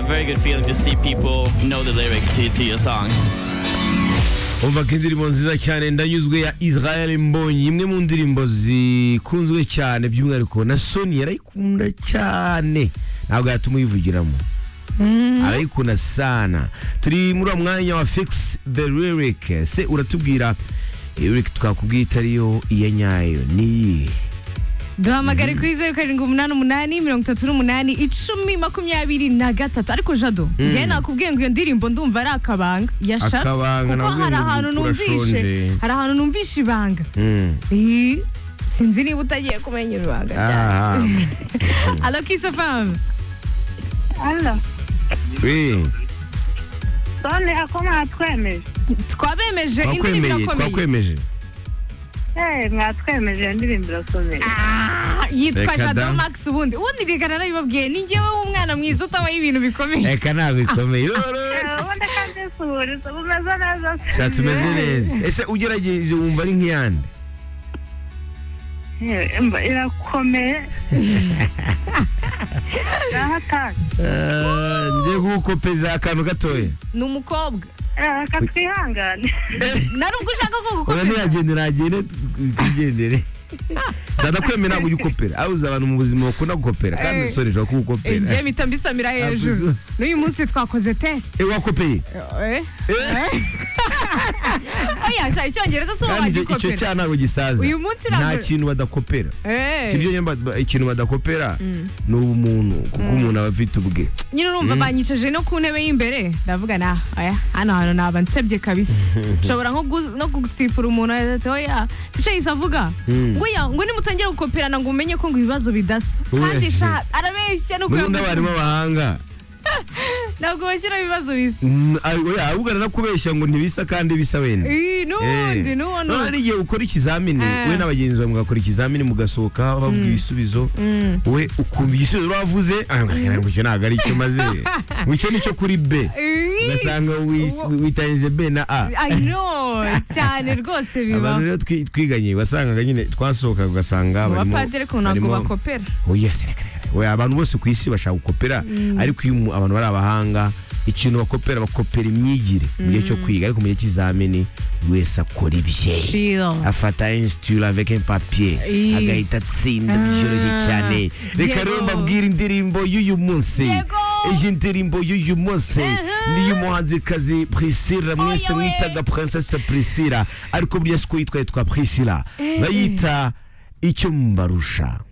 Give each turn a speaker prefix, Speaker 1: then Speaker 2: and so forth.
Speaker 1: very good feeling to see people know the lyrics to, to your song.
Speaker 2: umva ko indirimbo nziza cyane ndanyuzwe ya israel mbonyi imwe mu ndirimbo zikunzwe cyane by'umwihariko na soni yarayikunda cyane ntabwo yatuma uyivugiramo arayikunda sana turi muri uwo mwanya wa fix the lyric se uratubwira lyric twakubwiye itari yo iya nyayo niyi
Speaker 3: duhamagare kuri zeru karindwi umunani umunani mirongo itatu n'umunani icumi makumyabiri na gatatu ariko jado njyewe nakubwiye ngo iyo ndirimbo ndumva ari akabanga yasha
Speaker 2: Akabanga,
Speaker 3: kuko
Speaker 2: nabwo
Speaker 3: hari
Speaker 2: ndumva
Speaker 3: ahantu numvishe
Speaker 2: urashonje.
Speaker 3: hari ahantu numvishe ibanga
Speaker 2: Mm.
Speaker 3: Eh, sinzi niba utagiye kumenya ibanga ryawe
Speaker 2: Ah,
Speaker 3: alo kise famu
Speaker 4: Alo,
Speaker 2: oui.
Speaker 4: none ako mwatwemeje
Speaker 3: twabemeje indirimbo
Speaker 2: twakwemeye
Speaker 3: irakomeye
Speaker 2: twakwemeje
Speaker 4: Eh, mwatwemeje iyo ndirimbo irakomeye
Speaker 3: Ah, yitwa
Speaker 2: Reka da.
Speaker 3: jado max ubundi ubundi reka narabibabwiye ni njyewe w'umwana mwiza utabaho ibintu bikomeye
Speaker 2: reka ntabwo ikomeye
Speaker 4: Eh, ubundi kandi suhuriza bumeze neza
Speaker 2: sha tumeze neza ese ugerageje wumva ari nk'iyandi
Speaker 4: Eh, mba irakomeye irahataka
Speaker 2: Ah, ngiye kugukopeza akantu gatoya
Speaker 3: ni umukobwa
Speaker 4: Eh, reka twihangane
Speaker 3: nari ubwo ushaka ko
Speaker 2: oya
Speaker 3: gukomeza
Speaker 2: ntiyagende nagende twigendere nshaka kwemera ntabwo ujya ukopera aho uzi abantu mu buzima bakunda gukopera kandi
Speaker 3: Eh.
Speaker 2: usore ushobora
Speaker 3: Eh,
Speaker 2: kugukopera
Speaker 3: njye mpita mbisamira hejuru
Speaker 2: Abuzu.
Speaker 3: n'uyu munsi twakoze test
Speaker 2: Eh, wakopeye
Speaker 3: Eh,
Speaker 2: Eh,
Speaker 3: oya sha icyongereza si wowe
Speaker 2: kandi icyo- icyo
Speaker 3: wagikopera
Speaker 2: cyaha ntabwo gisaza
Speaker 3: Uyu munsi
Speaker 2: nta
Speaker 3: ntabwo-
Speaker 2: kintu badakopera
Speaker 3: Eh,
Speaker 2: Icyo nyine ba- ba- ikintu badakopera ni ubumuntu kuko umuntu aba afite ubwe
Speaker 3: nyine urumva banyicaje no ku ntebe y'imbere ndavuga na oya hano hantu naba nsebye kabisa nshobora nko gu- no gusifura umuntu ati oya ticayise avuga
Speaker 2: Mm.
Speaker 3: ngo oya ngo nimutangira gukoperana ngo umenye ko ngo ibibazo bidasa
Speaker 2: Ubeshye.
Speaker 3: kandi sha arabeshya no
Speaker 2: muri n'abarimu
Speaker 3: kuyagutuma
Speaker 2: b'abahanga
Speaker 3: ntabwo bashyira ibibazo bisa
Speaker 2: Mm, ay- oya, ahubwo nanakubeshya ngo ntibisa kandi bisa wenda
Speaker 3: Ih, n'ubundi n'ubundi
Speaker 2: none hari igihe ukora ikizamini
Speaker 3: Ah.
Speaker 2: we n'abagenzi bawe mugakora ikizamini mugasohoka bavuga ibisubizo we ukumva igisubizo bavuze ah, ngo icyo ntabwo ari icyo maze ngo icyo ni cyo kuri b
Speaker 3: Ih,
Speaker 2: ugasanga wi-
Speaker 3: Uwo-
Speaker 2: witanyije b na a
Speaker 3: I know cyane rwose
Speaker 2: abantu
Speaker 3: bibaho
Speaker 2: rero twi- twiganye wasangaga nyine twasohokaga ugasanga barimo
Speaker 3: abapadiri ko ntabwo
Speaker 2: barimo-
Speaker 3: bakopera
Speaker 2: Oya, reka, reka, reka. Oya, abantu bose ku isi bashaka gukopera ariko iyo umu- abantu bari abahanga ikintu bakopera bakopera imyigire mu gihe cyo kwiga ariko mu gihe cy'izamini buri wese akora ibye
Speaker 3: Chill.
Speaker 2: afata insitura avec un papier
Speaker 3: Ii.
Speaker 2: agahita atsinda
Speaker 3: Ah,
Speaker 2: byoroshye cyane reka
Speaker 3: yego.
Speaker 2: rero mbabwire indirimbo y'uyu munsi
Speaker 3: Yego.
Speaker 2: iyi ndirimbo y'uyu munsi
Speaker 3: Aha.
Speaker 2: ni iy'umuhanzikazi priscilla mwese
Speaker 3: Oya we.
Speaker 2: mwitaga princesse priscilla ariko burya siko yitwa yitwa priscilla bayita icyo mubarusha